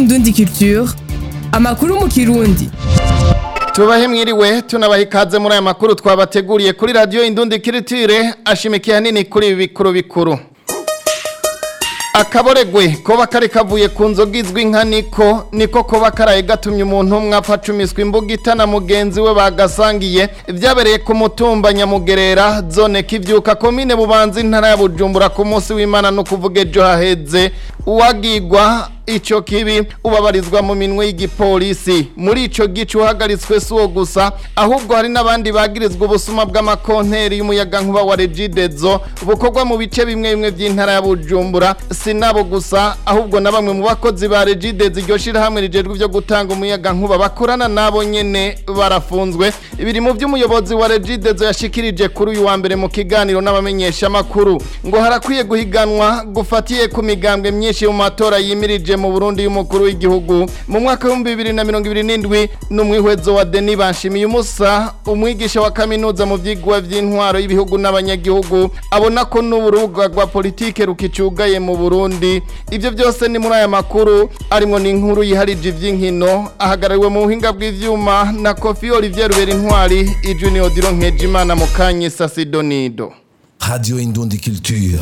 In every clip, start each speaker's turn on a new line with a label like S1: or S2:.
S1: Indundi Culture amakuru mu kirundi
S2: tubahe mwiriwe tunabaha ikaze muri aya makuru twabateguriye kuri radiyo indundi kiritire ashimikiye hanini kuri ibi bikuru bikuru akaboregwe koba kari kavuye ku nzoga izwi nka niko niko koba karaye gatumye umuntu umwe apfa acumiswa imbuga itana mugenzi we bagasangiye byabereye ku mutumba nyamugerera zone kivyuka komine bubanza intara ya bujumbura ku munsi w'imana no kuvuga ejo haheze uwagigwa ico kibi ubabarizwa mu minwe y'igipolisi muri ico gice uhagaritswe si uwo gusa ahubwo hari n'abandi bagirizwa ubusuma bw'amakonteri y'umuyaga nkuba wa regidezo bukorwa mu bice bimwe bimwe by'intara ya bujumbura si nabo gusa ahubwo na bamwe mu bakozi ba regidezo iryo shirahamwe rijejwe ivyo gutanga umuyaga nkuba bakorana nabo nyene barafunzwe biri mu vy'umuyobozi wa regidezo yashikirije kuri uyu wa mbere mu kiganiro n'abamenyesha makuru ngo harakwiye guhiganwa gufatiye ku migambwe myinshi mu matora yimirije mu Burundi y'umukuru w'igihugu mu mwaka wa 2027 n'umwihwezo wa Denis Banshimiye umusa umwigisha wa kaminuza mu vyigwa vy'intwaro y'ibihugu n'abanyagihugu abona ko n'uburuga rwa politike rukicugaye mu Burundi ivyo byose ni muri aya makuru arimo n'inkuru yiharije ivy'inkino ahagarariwe mu buhinga bw'ivyuma na Kofi Olivier Rubera intwari ijwi ni Odilo Nkejimana mu Kanyisa Sidonido
S3: Radio Indundi Culture.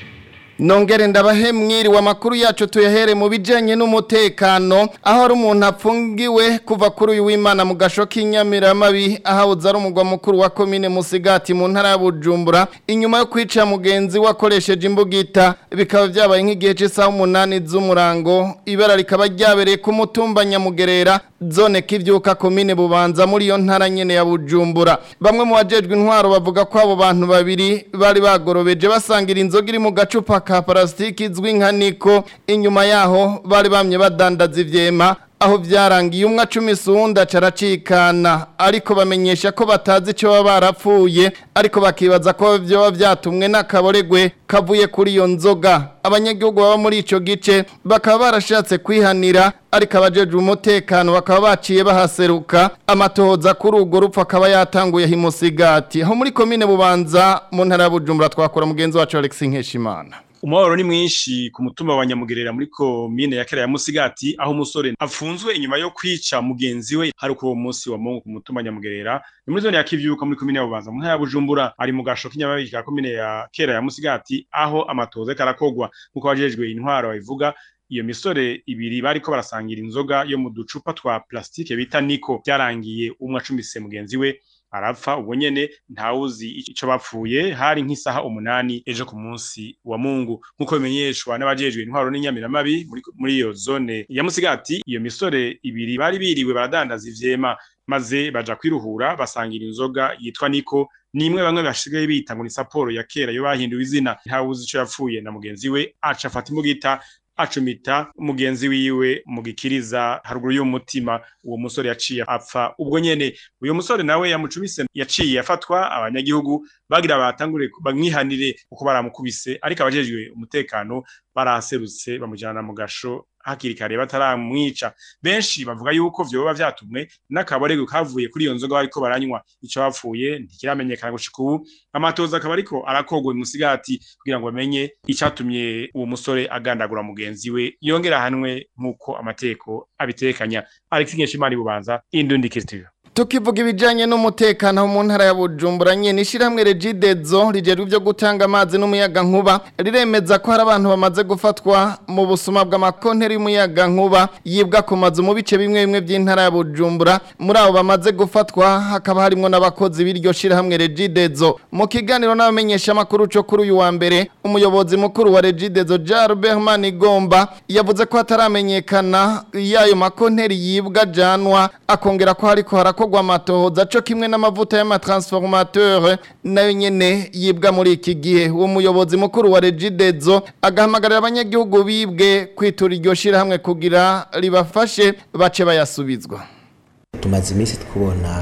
S2: Nongere ndabahe mwiriwe amakuru yacu tuyahere mu bijanye n'umutekano aho ari umuntu apfungiwe kuva kuri uyu w'Imana mu gasho k'inyamiramabi ahawuza ari umugwa mukuru wa komine Musigati mu ntara ya Bujumbura inyuma yo kwica mugenzi wakoresheje imbugita bikaba byabaye nk'igihe cy'isaha umunani z'umurango ibara rikaba ryabereye ku mutumba Nyamugerera zone kivyuka komine Bubanza muri iyo ntara nyene ya Bujumbura bamwe mu bajejwe intwaro bavuga ko abo bantu babiri bari bagorobeje basangira inzoga iri mu gacupa ka parasitiki izwi nka niko inyuma yaho bari bamye badandaza ivyema aho byarangiye umwe acumi isunda caracikana ariko bamenyesha ko batazi ico baba barapfuye ariko bakibaza ko vyoba vyatumwe n'akaboregwe kavuye kuri iyo nzoga abanyagihugu baba muri ico gice bakaba barashatse kwihanira ariko abajejwe umutekano bakaba baciye bahaseruka amatohoza kuri urwo rupfu akaba yatanguye himusigati aho muri komine bubanza mu ntara ya bujumbura twakora mugenzi wacu Alex Nkeshimana
S4: umubabaro ni mwinshi ku mutumba wa nyamugerera muri komine ya kera ya musigati aho umusore afunzwe inyuma yo kwica mugenzi we hari kuri uwo munsi wa mungu ku mutumba nyamugerera ni muri zone ya kivyuka muri komine ya bubanza mu ntara ya bujumbura ari mu gasho k'inyamabiri ka komine ya kera ya musigati aho amatohoza karakogwa nk'uko abajejwe intwaro babivuga iyo misore ibiri bariko barasangira inzoga yo mu ducupa twa plastike bita niko byarangiye umwe acumise mugenzi we arapfa ubwo nyene ntawuzi ico bapfuye hari nk'isaha umunani ejo ku munsi wa mungu nk'uko bimenyeshwa n'abajejwe intwaro n'inyamiramabi muri, muri iyo zone ya musigati iyo misore ibiri bari biriwe baradandaza ivyema maze baja kwiruhura basangira inzoga yitwa niko nimwe bamwe basigaye bita ngo ni saporo ya kera yo bahinduwe izina ntawuzi ico yapfuye na mugenzi we aca afata imbugita acumita mugenzi wiwe mu gikiriza haruguru y'umutima uwo musore yaciye apfa ubwo nyene uyo musore nawe yamucumise yaciye afatwa abanyagihugu bagira batangure bamwihanire uko baramukubise ariko abajejwe umutekano baraserutse bamujana mu gasho hakiri kare bataramwica benshi bavuga yuko vyoba vyatumwe n'akaborego kavuye kuri iyo nzoga bariko baranywa ico bapfuye ntikiramenyekana gushika ubu amatoza akaba ariko arakogwa musigati kugira ngo bamenye icatumye uwo musore agandagura mugenzi we yongera hanwe nk'uko amateko abitekanya Alex Nkeshimana bubanza Indundi Kiritiyo
S2: Tukivuga ibijanye n'umutekano mu ntara ya Bujumbura nyene ishiramwe Regidezo rijerwe byo gutanga amazi n'umuyaga nkuba riremeza ko hari abantu bamaze gufatwa mu busuma bw'amakonteri y'umuyaga nkuba yibwa ku mazu mu bice bimwe bimwe by'intara ya Bujumbura muri abo bamaze gufatwa hakaba harimo n'abakozi b'iryo shiramwe Regidezo mu kiganiro n'abamenyesha makuru cyo kuri uyu wa mbere umuyobozi mukuru wa Regidezo Jalbert Manigomba yavuze ko hataramenyekana yayo makonteri yibwa janwa akongera ko hariko harako harakogwa amatohoza co kimwe n'amavuta y'amatransformateur nayo nyene yibwa muri iki gihe uwo muyobozi mukuru wa Regidezo agahamagarira abanyagihugu bibwe kwitura iryo shirahamwe kugira ribafashe bace bayasubizwa
S5: tumaze iminsi twubona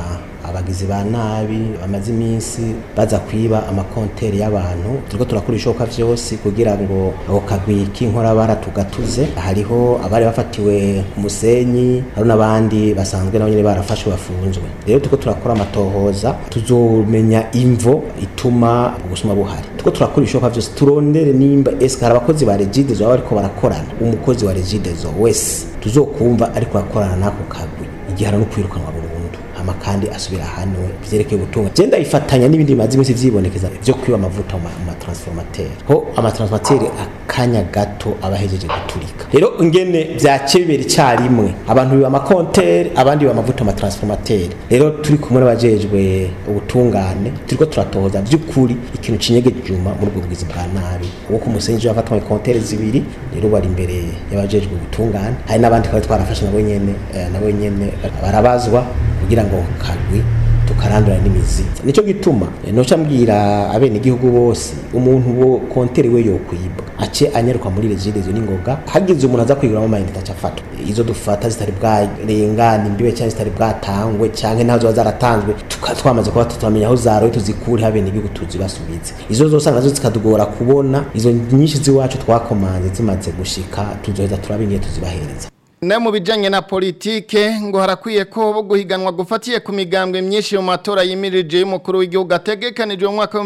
S5: abagizi ba nabi bamaze iminsi baza kwiba amakonteri y'abantu turiko turakora ibishoboka vyose kugira ngo ako kagwi k'inkorabara tugatuze hariho abari bafatiwe ku musenyi hari n'abandi basanzwe nabo nyene barafashwe bafunzwe rero turiko turakora amatohoza tuzomenya imvo ituma ubusuma buhari turiko turakora ibishoboka vyose turondere nimba eske hari abakozi ba regidezo baba bariko barakorana umukozi wa regidezo wese tuzokumva ariko arakorana n'ako kagwi igihano no kwirukanwa burundu hama kandi asubira ahanwe vyerekeye ubutunga je ndayifatanya n'ibindi bimaze iminsi vyibonekeza vyo kwiba amavuta mu matransformateur ho amatransformateur akanya gato abahejeje guturika rero ingene vyace bibera icarimwe abantu biba amakontere abandi biba amavuta mu matransformateur rero turi kumwe n'abajejwe ubutungane turiko turatohoza vy'ukuri ikintu cinyegeje inyuma muri ubwo bugizi bwa nabi uwo ku musenyi yafatwa mu kontere zibiri rero bari imbere y'abajejwe ubutungane hari n'abandi twari twarafashe nabo nyene eh, nabo nyene barabazwa kugira ngo kagwi tukarandura n'imizi nico gituma eh, noca mbwira abene igihugu bose umuntu wo kontere we yokwibwa ace anyaruka muri regidezo n'ingoga hagize umuntu aza kwiguramo amayinite aca afatwa izo dufata zitari bwarengana imbibe cyangwa zitari bwatangwe cyangwa naho ziba zaratanzwe tuka- twamaze kuba tutamenya aho zaroye tuzikure habe n'igihugu tuzibasubize izo zose nazo zikatugora kubona izo nyinshi z'iwacu twakomanze zimaze gushika tuzoheza turabe ingene tuzibahereza
S2: Na mu bijanye na politike ngo harakwiye ko bo guhiganwa gufatiye ku migambwe myinshi mu matora yimirije y'umukuru w'igihugu ategekanijwe mu mwaka wa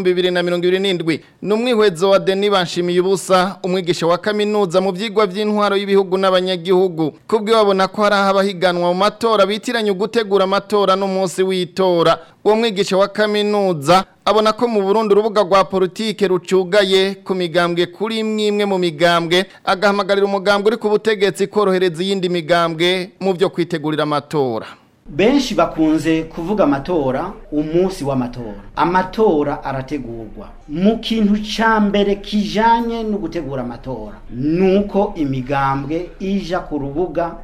S2: 2027 numwihwezo wa Denis Banshimiye ubusa umwigisha wa kaminuza mu vyigwa vy'intwaro y'ibihugu n'abanyagihugu kubwe babona ko hari abahiganwa mu matora bitiranye gutegura amatora n'umunsi w'itora uwo mwigisha wa kaminuza abona ko mu Burundi urubuga rwa politike rucugaye ku migambwe kuri imwe imwe mu migambwe agahamagarira umugambwe uri ku butegetsi korohereza iyindi migambwe mu byo kwitegurira amatora
S6: benshi bakunze kuvuga amatora umunsi w'amatora amatora arategurwa mu kintu ca mbere kijanye no gutegura amatora nuko imigambwe ija ku rubuga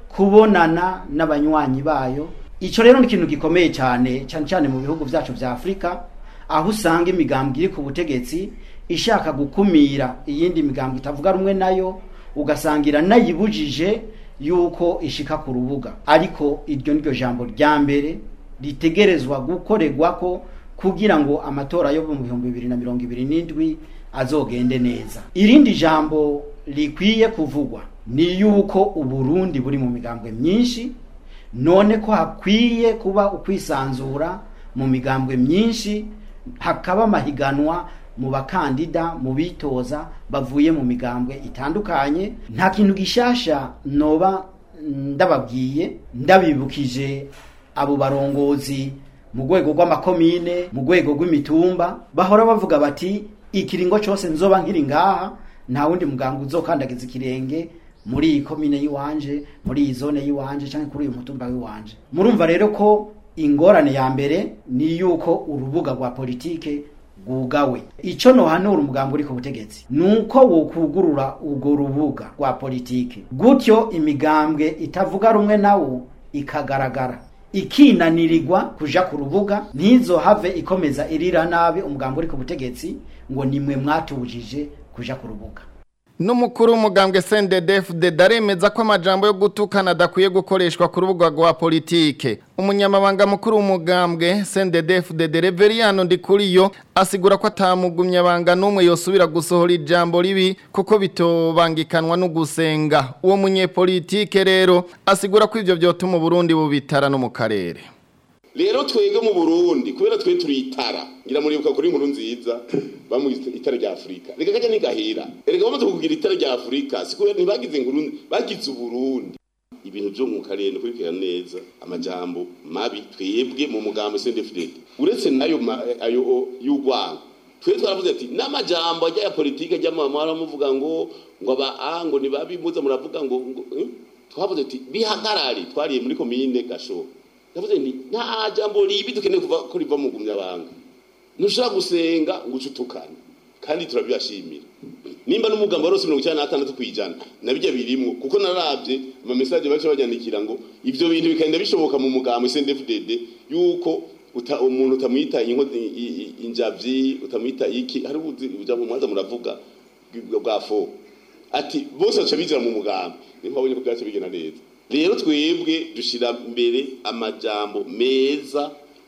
S6: kubonana n'abanywanyi bayo ico rero ni ikintu gikomeye cyane cyane cyane mu bihugu vyacu vya Afrika aho usanga imigambwe iri ku butegetsi ishaka gukumira iyindi migambwe itavuga rumwe nayo ugasangira nayibujije yuko ishika ku rubuga ariko iryo niryo jambo rya mbere ritegerezwa gukorerwa ko kugira ngo amatora yo mu bihumbi bibiri na mirongo ibiri n'indwi azogende neza irindi jambo rikwiye kuvugwa ni yuko uburundi buri mu migambwe myinshi none ko hakwiye kuba ukwisanzura mu migambwe myinshi hakaba amahiganwa mu bakandida mu bitoza bavuye mu migambwe itandukanye nta kintu gishasha noba ndababwiye ndabibukije abo barongozi mu rwego rw'amakomine mu rwego rw'imitumba bahora bavuga bati ikiringo cyose nzoba nkiri ngaha nta wundi muganga uzokandagiza ikirenge muri iyi komine y'iwanje muri iyi zone y'iwanje cyangwa kuri uyu mutumba w'iwanje murumva rero ko ingorane ya mbere ni yuko urubuga rwa politike rwugawe icyo nohanura umugambi uri ku butegetsi ni uko wokugurura urwo rubuga rwa politike gutyo imigambwe itavuga rumwe nawo ikagaragara ikinanirirwa kuja ku rubuga ntizohave ikomeza irira nabi umugambi uri ku butegetsi ngo nimwe mwatubujije kuja ku rubuga
S2: Numukuru w'umugambwe CNDD-FDD daremeza ko amajambo yo gutukana adakwiye gukoreshwa ku rubuga rwa politike. Umunyamabanga mukuru w'umugambwe CNDD-FDD Reveriano Ndikuriyo asigura ko atamugumya banga numwe yosubira gusohora ijambo ribi kuko bitobangikanwa no gusenga. Uwo munyepolitike rero asigura ko ivyo vyotuma Burundi bubitara no mu karere.
S7: rero twebwe mu burundi kubera twe turi itara ngira muribuka kuri inkuru nziza bamwise itara rya afurika reka kajya ntigahera erega bamaze kugira itara rya afurika si kubera ntibagize inkuru bagize uburundi ibintu byo mu karere kurikirana neza amajambo mabi twebwe mu mugambo sendefudede uretse nayo ma- ayo y'urwango twe twaravuze ati n'amajambo ajya ya politike ajya mu mamara muvuga ngo ngo aba a ngo ni babi muza muravuga ngo ngo eh? twavuze ati bihagarare twariye muri komine gashoho ndavuze nti nta jambo ribi dukeneye kuva ko riva mu gumyabanga ntushobora gusenga ngo uce utukane kandi turabibashimira nimba n'umugambo warose mirongo icyenda n'atandatu ku ijana nabijya birimwo kuko narabye amamesaje baca banyandikira ngo ivyo bintu bikagenda bishoboka mu mugambo SNDFDD yuko uta, umuntu utamwita inkozi i- i- injavyi utamwita iki hari ubuzi uja mu mwanza muravuga bwa- bwa fo ati bose baca bijira mu mugambo niho babonye ko byaca bigenda neza rero twebwe dushira mbere amajambo meza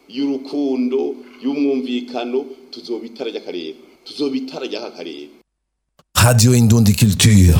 S7: y'urukundo y'umwumvikano tuzoba itara ry'akarere tuzoba itara ry'aka karere
S3: Radio Indundi Culture.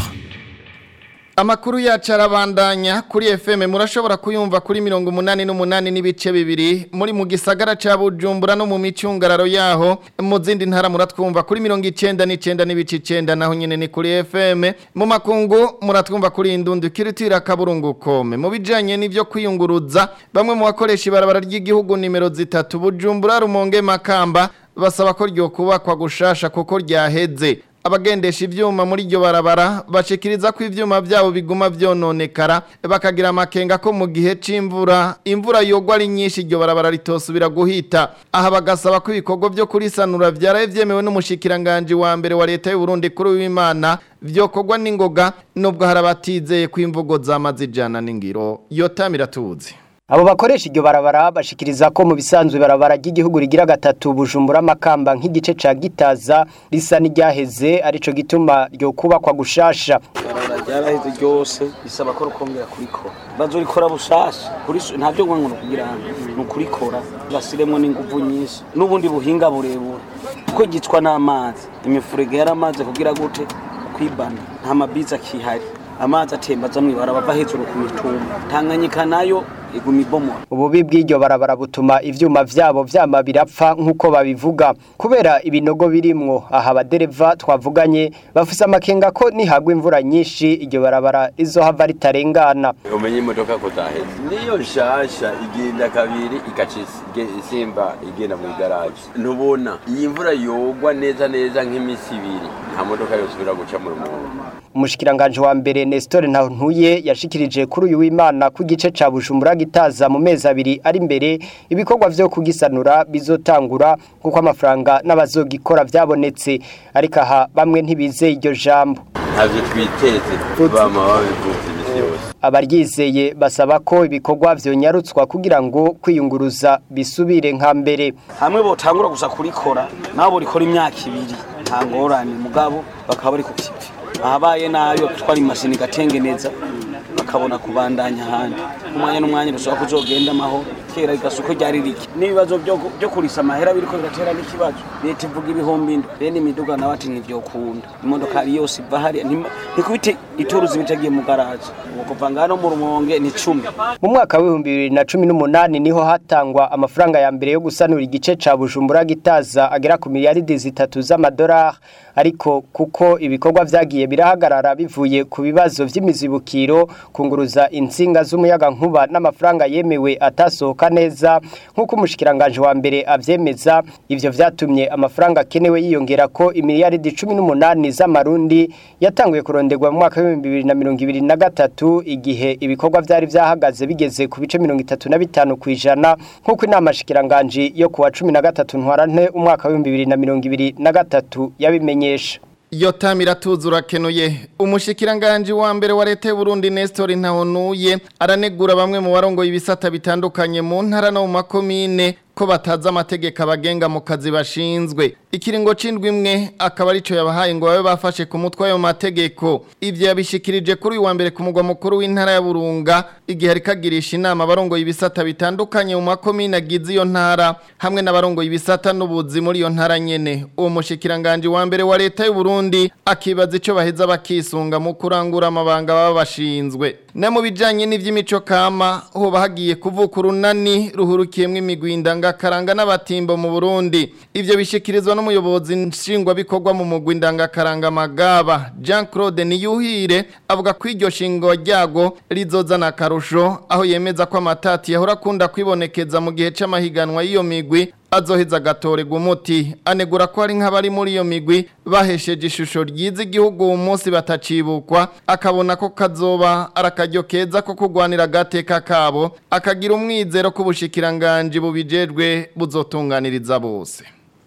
S2: Amakuru yacu arabandanya kuri FM murashobora kuyumva kuri mirongo umunani n'umunani n'ibice bibiri muri mu gisagara ca Bujumbura no mu micungararo yaho mu zindi ntara muratwumva kuri mirongo icenda n'icenda n'ibice icenda naho nyene ni kuri FM mu makungu muratwumva kuri indundi kiritira kaburungu kome mu bijanye n'ivyo kwiyunguruza bamwe mu bakoresha ibarabara ry'igihugu nimero zitatu Bujumbura Rumonge Makamba basaba ko ryo kubakwa gushasha kuko ryaheze abagendesha ivyuma muri iryo barabara bashikiriza ko ivyuma vyabo biguma vyononekara bakagira amakenga ko mu gihe c'imvura imvura yogwa ari nyinshi iryo barabara ritosubira guhita aha bagasaba ko ibikorwa vyo kurisanura vyaraye vyemewe n'umushikiranganje wa mbere wa leta y'u Burundi kuri w'Imana vyokorwa n'ingoga nubwo hari abatizeye ko imvugo zamaze ijana n'ingiro yotamira tuzi
S8: Abo bakoresha iryo barabara bashikiriza ko mu bisanzwe barabara ry'igihugu rigira gatatu Bujumbura Makamba nk'igice ca Gitaza risa n'iryaheze arico gituma ryo kubakwa gushasha.
S9: Barabara ryaraheze ryose bisaba ko rukongera kurikora. Bazorikora bushasha kuri ntavyo ngo ngo kugira ngo kurikora basiremwe n'inguvu nyinshi n'ubundi buhinga burebure kuko gicwa n'amazi imifurege yaramaze kugira gute kwibana nta mabiza kihari amazi atemba aza mw'ibarabara ava hejuru ku mitumba tanganyika nayo iguma ibomora
S8: Ububi bw'iryo barabara butuma ivyuma vyabo vyama birapfa nk'uko babivuga kubera ibinogo birimwo aha abadereva twavuganye bafise amakenga ko nihagwa imvura nyinshi iryo barabara rizohava ritarengana
S10: umenye imodoka ko zaheze niyo nshasha igenda kabiri igaca isimba igenda mu igaraje ntubona iyi mvura yogwa neza neza nk'imisi ibiri nta modoka yosubira guca mu rumonge
S8: umushikiranganje wa mbere Nestor Ntantuye yashikirije kuri uyu w'Imana ku gice ca Bujumbura gitaza mu mezi abiri ari imbere ibikorwa vyo kugisanura bizotangura kuko amafaranga n'abazogikora vyabonetse ariko aha bamwe ntibize iryo jambo
S10: ntavyo twiteze bama babivuze imisi yose
S8: abaryizeye basaba ko ibikorwa vyonyarutswa kugira ngo kwiyunguruza bisubire nka mbere
S9: hamwe botangura gusa kurikora nabo rikora imyaka ibiri nta ngorane mugabo bakaba bari ku kivi ahabaye nayo twari imashini gatengeneza bakabona kubandanya ahandi umwanya n'umwanya rushobora kuzogenda amahoro kera igasuko ryari rike n'ibibazo byo kurisa amahera biriko biratera n'ikibazo leta ivuga ibihumbi indwi bene imiduga nawe ati ntivyokunda imodoka ari yose iva hariya ntikubite ituruzi bitagiye mu garaje kuva ngano mu rumonge ni cumi
S8: mu mwaka w'ibihumbi bibiri na cumi n'umunani niho hatangwa amafaranga ya mbere yo gusanura igice ca bujumbura gitaza agera ku miliyaridi zitatu z'amadolari ariko kuko ibikorwa vyagiye birahagarara bivuye ku bibazo vy'imizibukiro kunguruza insinga z'umuyaga nkuba n'amafaranga yemewe atasohoka neza nk'uko umushikiranganje wa mbere avyemeza ivyo vyatumye amafaranga akenewe yiyongera ko imiliyaridi cumi n'umunani z'amarundi yatanguye kuronderwa mu mwaka w'ibihumbi bibiri na mirongo ibiri na gatatu igihe ibikorwa vyari vyahagaze bigeze ku bice mirongo itatu na bitanu kw'ijana nk'uko inama shikiranganji yo kuwa cumi na gatatu ntwarante umwaka w'ibihumbi bibiri na mirongo ibiri na gatatu yabimenyesha
S2: Yotamira tuzura kenuye umushikiranganje wa mbere wa leta y'u Burundi Nestor Ntahonuye aranegura bamwe mu barongo ibisata bitandukanye mu ntara no mu makomine ko bataza amategeko abagenga mu kazi bashinzwe ikiringo c'indwi imwe akaba arico yabahaye ngo babe bafashe ku mutwe ayo mategeko ivyo yabishikirije kuri uyu wa mbere ku mugwa mukuru w'intara ya Burunga igihe ari kagirisha inama abarongo ibisata bitandukanye mu makomine agize iyo ntara hamwe n'abarongo ibisata n'ubuzi muri iyo ntara nyene uwo mushikiranganje wa mbere wa leta y'u Burundi akibaza ico baheza bakisunga mu kurangura amabanga baba bashinzwe na mu bijanye n'ivy'imico kama hoba hagiye kuvuka urunani ruhurukiyemwo imigwi ndangakaranga n'abatimbo mu Burundi ivyo bishikirizwa n'umuyobozi nshingwabikorwa mu mugwi ndangakaranga magaba Jean Claude Niyuhire avuga ko iryo shingo ryago rizozana akarusho aho yemeza ko amatati yahora akunda kwibonekeza mu gihe c'amahiganwa y'iyo migwi azoheza agatorerwa umuti anegura ko hari nk'abari muri iyo migwi bahesheje ishusho ryiza igihugu uwo munsi batacibukwa akabona ko kazoba ari akaryo keza ko kurwanira agateka kabo akagira umwizero ko ubushikiranganje bubijejwe buzotunganiriza bose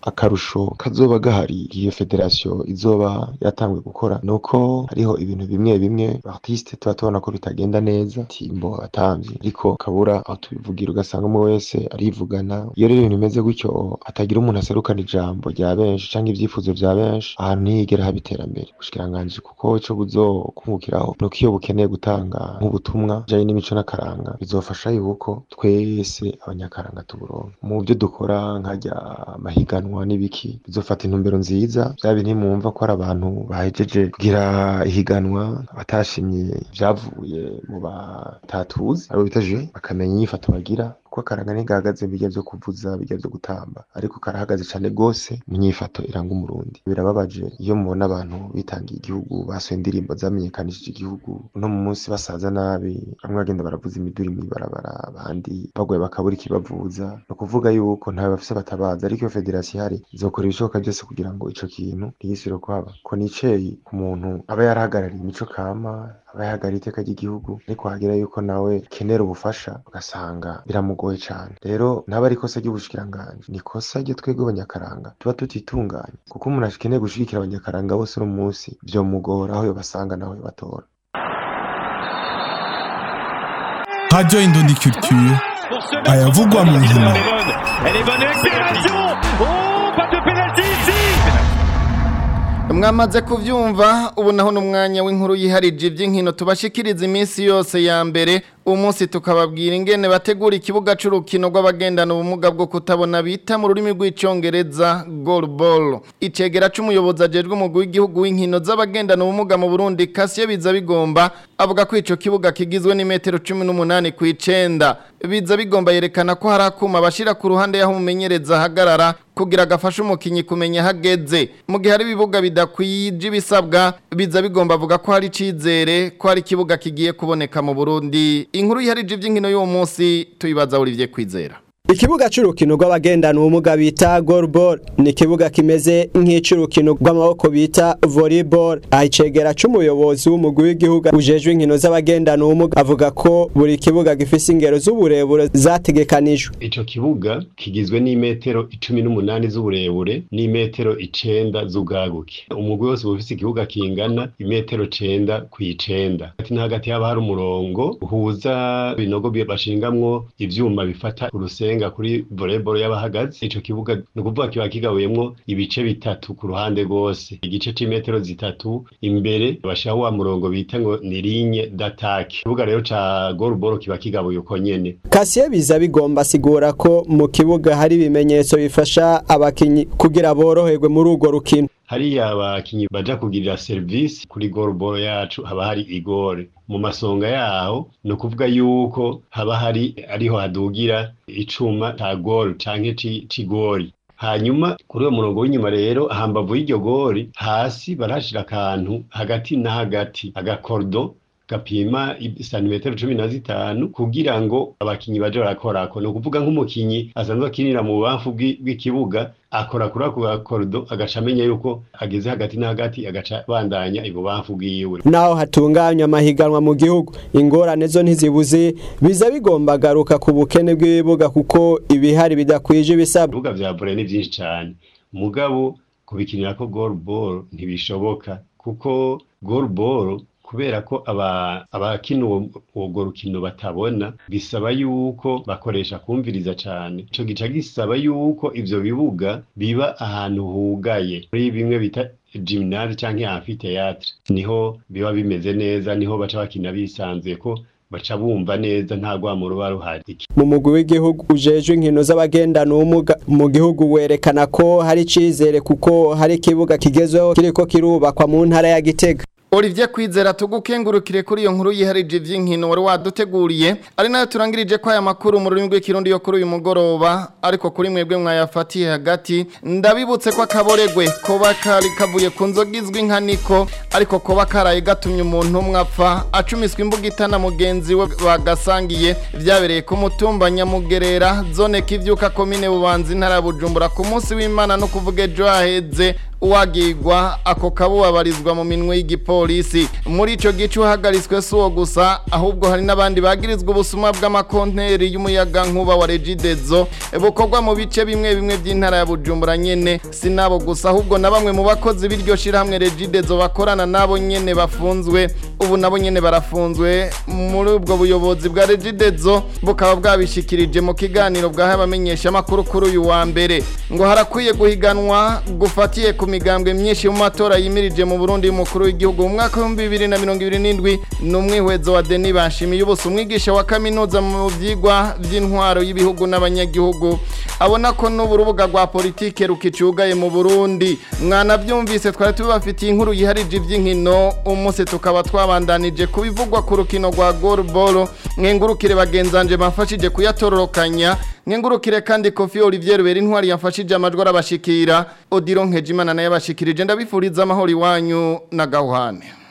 S11: akarusho kazoba gahari iyo federasiyo izoba yatanguye gukora nuko hariho ibintu bimwe bimwe artiste tuba tubona ko bitagenda neza timbo atamvye ariko kabura aho tubivugira ugasanga umwe wese arivugana iyo rero ibintu bimeze gutyo hatagira umuntu aserukana ijambo rya benshi canke ivyifuzo vya benshi ahantu ntiyigera haba iterambere ubushikiranganji kuko ico buzokungukiraho nuko iyo bukeneye gutanga nk'ubutumwa bijanye n'imico n'akaranga bizofasha yuko twese abanyakaranga tuburonka mu byo dukora nkajya amahiganwa n'ibiki bizofata intumbero nziza vya bintu mwumva ko ari abantu bahejeje kugira ihiganwa batashimye vyavuye mu batatuzi abo bita je bakamenya inyifato bagira kuko akaranga ntigahagaze bijya vyo kuvuza bijya vyo gutamba ariko karahagaze cane gose mu nyifato iranga umurundi birababaje iyo mubona abantu bitangiye igihugu basohoye indirimbo zamenyekanishije igihugu uno mu munsi basaza nabi bamwe bagenda baravuza imiduri mw'ibarabara abandi bagwaye bakabura ikibavuza ni ukuvuga yuko ntawe bafise batabaza ariko iyo federasiyo ihari izokora ibishoboka byose kugira ngo ico kintu ntigisubire kuhaba ko niceyi ku muntu aba yarahagarariye imico kama aba yahagarariye iteka ry'igihugu ariko hagira yuko nawe kenera ubufasha ugasanga biramugoye cane rero ntaba ari ikosa ry'ubushikiranganji ni ikosa ryo twebwe abanyakaranga tuba tutitunganye kuko umuntu akeneye gushigikira abanyakaranga bose uno munsi vyomugora aho yobasanga naho yobatora
S12: Radio Indondi Culture ayavugwa mu nkino
S13: Elle est bonne accélération Oh, pas de pénalty ici
S2: mwamaze kuvyumva ubu naho n'umwanya w'inkuru yiharije iby'inkino tubashikiriza iminsi yose ya mbere umunsi tukababwira ingene bategura ikibuga c'urukino rw'abagendana ubumuga bwo kutabona bita mu rurimi rw'icongereza goalball icegera c'umuyobozi ajejwe umugwi w'igihugu w'inkino z'abagendana ubumuga mu Burundi Kasiye biza bigomba avuga ko ico kibuga kigizwe n'imetero 18 kw'icenda biza bigomba yerekana ko hari akuma bashira ku ruhande yaho umumenyereza ahagarara kugira gafashe umukinyi kumenya hageze mu gihe hari ibibuga bidakwije ibisabwa biza bigomba avuga ko hari icizere ko hari ikibuga kigiye kuboneka mu Burundi inkuru yiharije iby'inkino y'uwo munsi tuyibaza Olivier Kwizera
S8: Ikibuga c'urukino rw'abagendana ubumuga bita goalball ni ikibuga kimeze nk'ic'urukino rw'amaboko bita volleyball ahicegera c'umuyobozi w'umugwi w'igihugu ujejwe inkino z'abagendana ubumuga avuga ko buri kibuga gifise ingero z'uburebure zategekanijwe
S14: ico kibuga kigizwe n'imetero icumi n'umunani z'uburebure n'imetero icenda z'ubwaguke umugwi wose uba ufise ikibuga kingana imetero cenda kw'icenda hagati na hagati haba hari umurongo uhuza ibinogo bashingamwo ivyuma bifata urusenga kurenga kuri volleyball y'abahagaze ico kibuga ni ukuvuga kiba kigabuyemwo ibice bitatu ku ruhande rwose igice c'imetero zitatu imbere bashiraho wa murongo bita ngo ni ligne d'attaque ikibuga rero ca goalball kiba kigabuye uko nyene
S8: Kasiye biza bigomba asigura ko mu kibuga hari ibimenyetso bifasha abakinyi kugira boroherwe muri urwo rukino
S14: hariya abakinyi baja kugirira service kuri goalball yacu haba hari igore mu masonga yaho ni ukuvuga yuko haba hari ariho hadugira icuma ca gol canke c'igori hanyuma kuri uwo murongo w'inyuma rero hambavu y'iryo gori hasi barashira akantu hagati na hagati agakordo gapima santimetero cumi na zitanu kugira ngo abakinyi baje barakorako ni ukuvuga nk'umukinyi asanzwe akinira mu bubamfu bw'ikibuga akora kuri ako gakorido agaca amenya yuko ageze hagati na hagati agaca bandanya ibubamfu bwiwe
S8: naho hatunganywa amahiganwa mu gihugu ingorane zo ntizibuze biza bigomba garuka ku bukene bw'ibibuga kuko ibihari bidakwije ibisabwa
S14: ibibuga vya volley ni vyinshi cane mugabo kubikinirako goalball ntibishoboka kuko goalball kubera ko abakina uwo rukino batabona bisaba yuko bakoresha kumviriza cyane icyo gica gisaba yuko ibyo bibuga biba ahantu hugaye muri bimwe bita jiminari cyangwa amfiteatre niho biba bimeze neza niho baca bakina bisanzuye ko baca bumva neza nta rwamo ruba ruhari
S8: mu mugwi w'igihugu ujejwe inkino z'abagendana ubumuga mu gihugu werekana ko hari icizere kuko hari ikibuga kigezweho kiriko kirubakwa mu ntara ya gitega
S2: Olivier Kwizera tugukengurukire kuri iyo nkuru yiharije ivy'inkino wari waduteguriye ari nayo turangirije ko aya makuru mu rurimi rw'ikirundi yo kuri uyu mugoroba ariko kuri mwebwe mwayafatiye hagati ndabibutse ko akaboregwe koba kari kavuye ku nzoga izwi nka niko ariko koba karaye gatumye umuntu umwe apfa acumiswa imbuga itana mugenzi we bagasangiye vyabereye ku mutumba nyamugerera zone kivyuka komine bubanza intara ya bujumbura ku munsi w'imana no kuvuga ejo haheze uwagirwa ako kabubabarizwa mu minwe y'igipolisi muri ico gice uhagaritswe si uwo gusa ahubwo hari n'abandi bagirizwa ubusuma bw'amakonteri y'umuyaga nkuba wa regidezo bukorwa mu bice bimwe bimwe by'intara ya bujumbura nyene si nabo gusa ahubwo na bamwe mu bakozi b'iryo shirahamwe regidezo bakorana nabo nyene bafunzwe ubu nabo nyene barafunzwe muri ubwo buyobozi bwa regidezo bukaba bwabishikirije mu kiganiro bwahaye abamenyesha amakuru kuri uyu wa mbere ngo harakwiye guhiganwa gufatiye ku migambwe myinshi mu matora yimirije mu Burundi y'umukuru w'igihugu mu mwaka wa 2027 n'umwihwezo wa Denis Bashimiye ubuso umwigisha wa kaminuza mu vyigwa vy'intwaro y'ibihugu n'abanyagihugu abona ko n'uburubuga rwa politike rukicugaye mu Burundi mwana byumvise twari tubafitiye inkuru yiharije ivy'inkino umunsi tukaba twabandanije kubivugwa ku rukino rwa goalball mwengurukire bagenzanje bafashije kuyatororokanya mwengurukire kandi Kofi Olivier Rubera intwari yafashije amajwi arabashikira Odilo Nkejimana naye abashikirije ndabifuriza amahoro iwanyu na gahwane